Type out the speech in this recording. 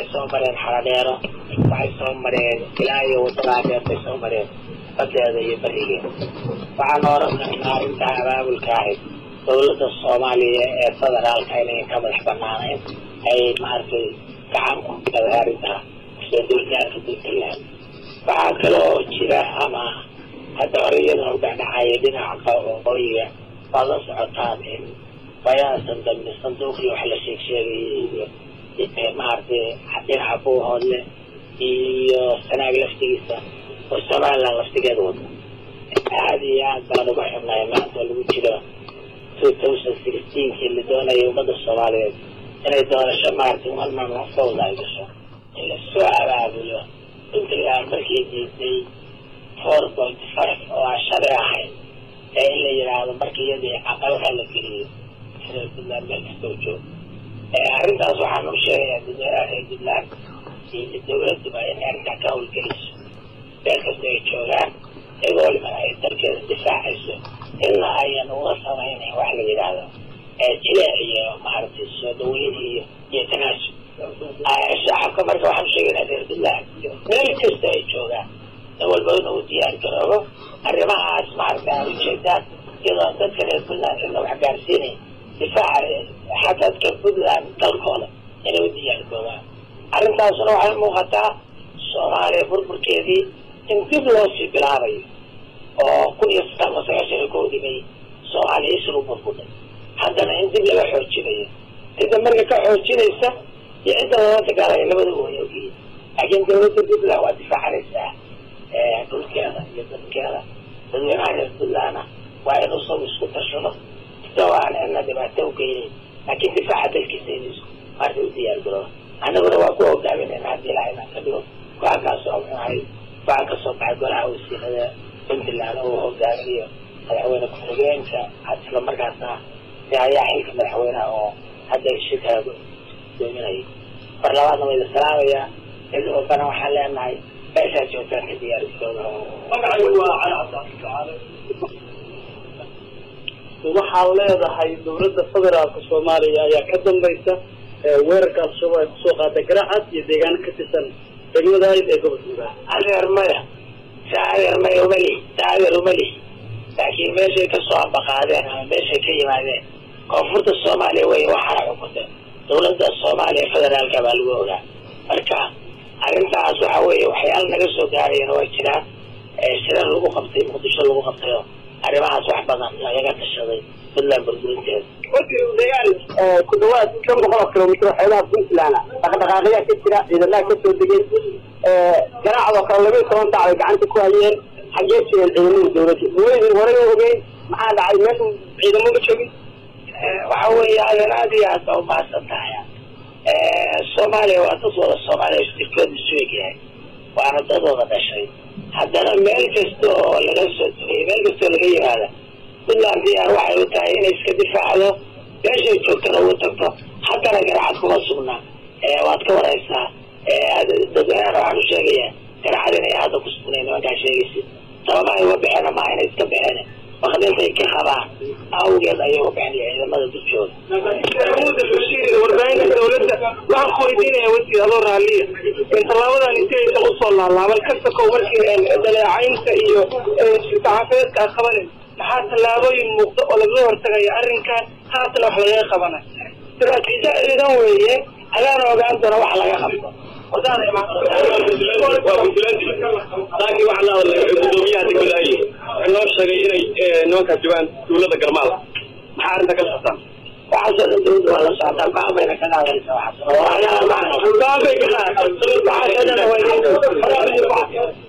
soo mareen xaradheero waxay soo mareen ilaa iyo waddadaa dheer bay soo mareen badeeda iyo berigeeda waxaan oran karnaa arrintaa abaabulka ahayd dawladda soomaaliya ee federaalka inayn ka madax banaanayn ay maaragtay gacan ku gaday arrintaa soo dulgaarka puntland waxaa kaloo jira ama hadda hore iyadana u dhexdhexaaya dhinaca waqooyiga waad la socotaan in bayaasan dambe sanduuqii wax la sheeg sheegayay iyo maaragtay dhinaca buuhoodle iyo sanaag laftigiisa oo somaliland laftigeeda wada aada iyo aad baan uga xubnay maanta lagu jiro two thousand sixteenkii la doonayay ummadda soomaaliyeed inay doorasho maaragtay marmar nafsooda ay gasho in lasoo abaabulo puntland markii diiday four point five oo aan shalay ahayn ee in la yidhaahdo markii iyadii aqalka la geliyo sida puntland meel kastoo joogo arrintaas waxaan u sheegayaa dadweynaha reer puntland iyo dawladduba in arrintaa ka howlgeliso meel kasta ay joogaan iyagoo waliban ay dalkeeda difaacayso ilaa ayan uga samaynayn wax la yidhaahdo jileec iyo maaragtay soo dhaweyn iyo iyo tanaasub shacabka marka waxaan usheegaynaa reer puntland meel kasta ay joogaan in walba inuu diyaar garoobo arrimahaas maaragta aad ujeedaan iyadoo dadka reer puntland cidna wax gaarsiinayn difaaca xadadka puntland dalkooda inay u diyaar garoobaan arrintaasna waxay muuqataa soomaaliya burburkeedii in dib loo sii bilaabayo oo kun iyo sagaal ma sagaashan iyo kowdii bay soomaaliya isru burbuday haddana in dib laga xoojinayo cidda marka ka xoojinaysa iyo cidda lala dagaalaya labada way ogyihiin laakiin dawladda puntland waa difaacanaysaa dhulkeeda iyo dadkeeda dadweynaha reer puntlandna waa in usagu isku tashado isagoo aan cidna dhibaato u geynayn laakiin difaaca dalkiisa in maarta u diyaar garooba annaguna waa ku hogaaminayna haddii ilaha inaan ka dhigo go-aankaas oo muxuu ahay go-aan ka soo baxay golaha wasiirada puntland oo hogaaminayo madaxweyne ku-xigeenka isla markaasna ayaa xilka madaxweyneha oo hadda shirkaa doominaya mar labaadna waa ila salaamayaa cid walbana waxaan leenahay meeshaa joogtaan ka diyaar garooba magacaygu waa cali cabdicasiis waxaad leedahay dawladda federaalka soomaaliya ayaa ka dambaysa weerarka al-shabaab ay kusoo qaatay garacad iyo deegaano ka tirsan degmada ayd ee gobolka hiiraan adeer maya si adeer maya umali si adeer umali laakiin meeshay kasoo ambaqaadeen ama meeshay ka yimaadeen koonfurta soomaaliya wey waxaana xukunta dawladda soomaaliya federaalka baa lagu ogaa marka arrintaas waxa weeye waxyaala naga soo gaarayana waa jiraan shirar lagu qabtay muqdisho lagu qabtay oo arrimahaas wax badan lagaga tashaday puntland burburinteeda markii uu dagaal ku dhawaad shan boqol oo kilomitr xeebaha puntland dhaqdhaqaaqayaa ka jira ciidamaha kasoo degay garaacdoo kale laba iyo toban saac bay gacanta ku hayeen xaggee jireen ciidamada dawladda dawladii horey u ogeyn maxaa dhacay meesha ciidamo ma joogin waxa weeye adeer aad iyo aad baa umahadsan tahay soomaaliya waa dad wada soomaaliya istirkooda isu egyahay waana dad wada dhashay haddana meel kasta oo laga soo tugay meel kasta oo laga yimaada puntland diyaar waxay u tahay inay iska difaacdo meeshay joogtana ugu tagto haddana garacad kuma sugnaa waad ka waraysaa dadweynaana waxaan u sheegayaa garacad inay hadda ku sugnayn nimankaa sheegaysid sababa ay uga baxeen maaha inay iska baxeen wakdintay ka qabaan awgeed ayay uga baxeen iyo ciidamada dulkooda warbaahinta dawladda waxaan ku weydiinaya wasiir adoo raaliya tallaabadan inti aysan usoo laalaaban kastakow markii daleecaynta iyo saxaafadeedka aad qabanayso maxaa tallaabooyin muuqda oo lagaga hortagaya arrinkan haatana wax lagaga qabanayo istaraatiijo ciidan weeye adaana ogaan doona wax laga qabto laakiin waxaa la hadlay gudoomiyaha degmada ay noo sheegay inay nimankaas joogaan dawladda garmaal maxaa arrinta ka socotaan waxaasoo dhan dawladda waa la socotaa go-aan bayna ka qaadaysa waxaas go-aan bay ka qaadaysa waxaasoo dhan waa